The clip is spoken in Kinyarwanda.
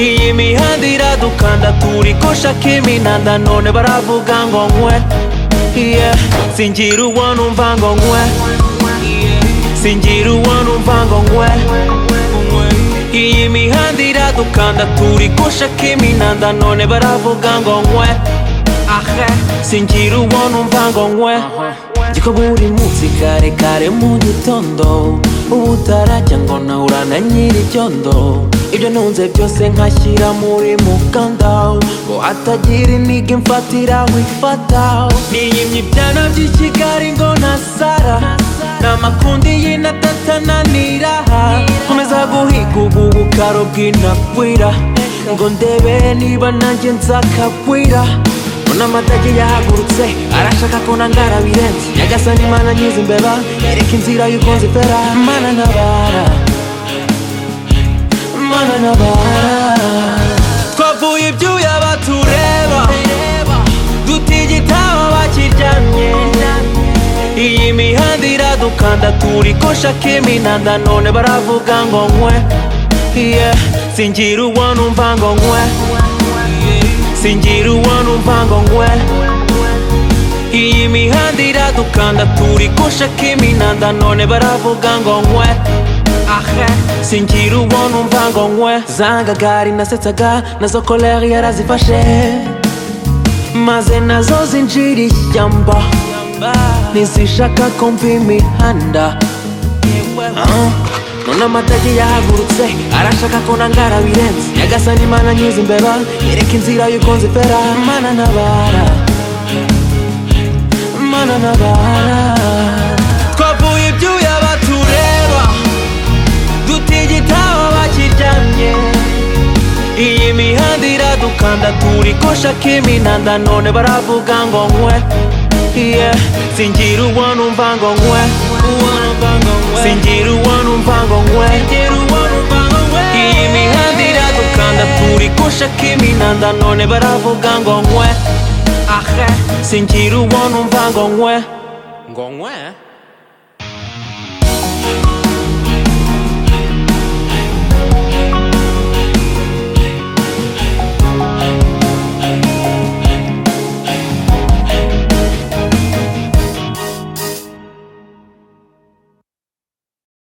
imihanda dukanda turikosha kiminanda none baravuga ngo nkwe yeah. singira uwo numva ngo nkwe singira uwo numva ngo nkwe iyi mihanda iradukanda turikosha kiminanda none baravuga ngo nkwe ahe singira uwo numva ngo nkwe Jiko buri munsi kare kare mu gitondo ubu utarajya ngo nahurana nyir'icyondo ibyo ntunze byose nkashyira muri mukanda ngo hatagira intege mfatira wifata niyimye ibyana by'i kigali ngo nasara n'amakundi y'inatatananira nkomeza guhiga ubu bukaro bw'inakwira ngo ndebe niba nanjye nzakagwira Mbona amatage yahagurutse arashaka ko nangara birenze Nyagasani mana nyiza imbeba Yereka inzira yuko nzifera Mana ntabara Mana ntabara Twavuye ibyuya batureba Dutigitaba bakiryamye Iyi mihanda iradukanda turikosha kiminanda None baravuga ngo nkwe yeah. Singira uwo numva ngo nkwe singira uwo numva ngo nkwe iyi mihanda iradukanda turikosha kiminanda none baravuga ngo nkwe ahe singira uwo numva ngo nkwe zanga gari nasetsaga nazo koleri yarazifashe maze nazo zinjira ishyamba ntizishaka ko mva imihanda uh. none amatage yahagurutse arashaka ko nangara birenze nyagasani mana nyiza imbeba yereka inzira yuko nzifera mana ntabara mana ntabara twavuye ibyuya batureba dutigitaba bakiryamye iyi mihanda iradukanda turikosha kiminanda none baravuga ngo nkwe yeah. singira uwo numva ngo nkwe singira uwo numva ngo nkwe iyi mihanda iradukanda turikosha kiminanda none baravuga ngo nkwe ahe singira uwo numva ngo nkwe